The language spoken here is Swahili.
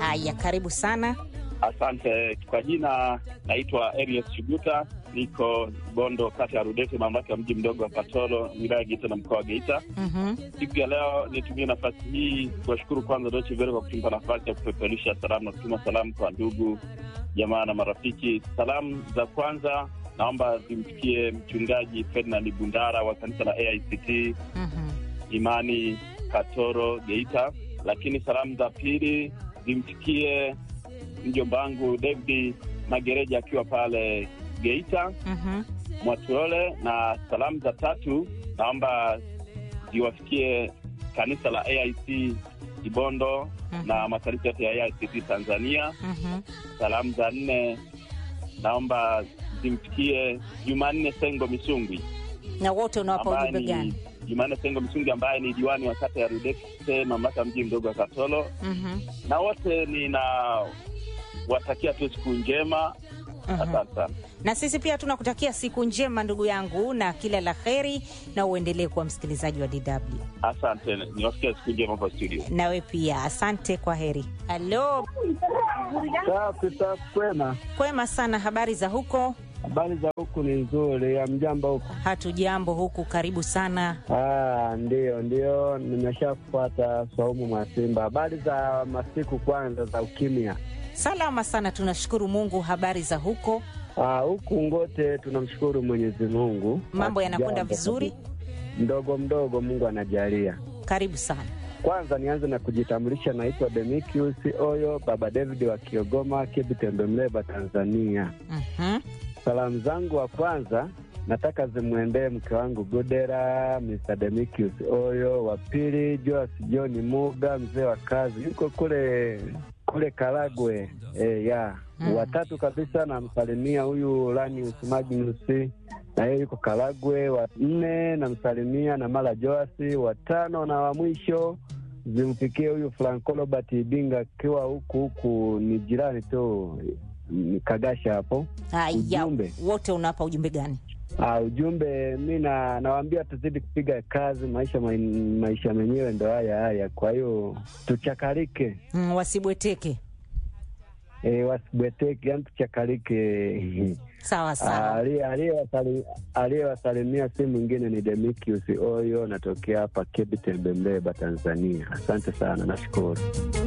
Haya, karibu sana. Asante. Kwa jina naitwa Elias Shuguta, niko Bondo, kata ya Rudete, mamlaka ya mji mdogo wa Katoro, wilaya ya Geita na mkoa wa Geita. Mhm. Siku ya leo nitumie nafasi hii kuwashukuru kwanza Deutsche Welle kwa kutupa nafasi ya kupeperusha salamu na kutuma salamu kwa ndugu jamaa na marafiki. Salamu za kwanza naomba zimfikie mchungaji Ferdinand Bundara wa kanisa la AICT Mhm. Imani Katoro Geita, lakini salamu za pili zimfikie mjomba wangu David Magereja akiwa pale Geita Mhm. Mwatulole, na salamu za tatu naomba ziwafikie kanisa la AIC Kibondo Mhm. na makanisa yote ya AICT Tanzania. Mhm. Salamu za nne naomba zimfikie Jumanne Sengo Misungwi Na wote unawapa ambaye ujumbe ni gani? Jumanne Sengo Misungwi ambaye ni diwani wa kata ya Rudete, mamlaka ya mji mdogo wa Katoro, Mhm. na wote ninawatakia tu siku njema. Mhm. Asante sana. Na sisi pia tunakutakia siku njema ndugu yangu, na kila la heri, na uendelee kuwa msikilizaji wa DW. Asante, niwasikia siku njema hapa studio. Nawe pia asante, kwa heri. Halo, Safi safi, kwema. kwema sana. Habari za huko? Habari za huku ni nzuri, ya mjamba huku? Hatujambo huku, karibu sana. Ah, ndio ndio, nimeshafuata Saumu Mwasimba. Habari za masiku kwanza za ukimya. Salama sana, tunashukuru Mungu. Habari za huko? Ah, huku ngote tunamshukuru Mwenyezi Mungu, Mambo yanakwenda Hatujambo vizuri? kabisa. Mdogo mdogo, Mungu anajalia. Karibu sana. Kwanza nianze na kujitambulisha, naitwa Demikius Oyo, Baba David wa Kiogoma, Kibitembe, Mleba, Tanzania. Mhm. Salamu zangu wa kwanza nataka zimwendee mke wangu Godera, Mr. Demikius Oyo. Wa pili Joas John Muga, mzee wa kazi, yuko kule kule Karagwe e, ya Mm. watatu kabisa namsalimia huyu Lanius Magnus na yeye yuko Karagwe. Wa nne namsalimia na Mala Joasi. Watano na wa mwisho zimfikie huyu Franco Robert Ibinga akiwa huku huku, ni jirani tu ni Kagasha hapo. Haya, Ujumbe. wote unawapa ujumbe gani? Ah, ujumbe mi na nawaambia tuzidi kupiga kazi, maisha ma, maisha menyewe ndo haya haya, kwa hiyo tuchakarike, Mm, wasibweteke. e, wasibweteke, yani tuchakarike. Sawa Ah, sawa. aliye- aliyewasali- Aliyewasalimia si mwingine ni Demikius Oyo, natokea hapa Kebi Tembe, Mbeba, Tanzania. Asante sana, nashukuru.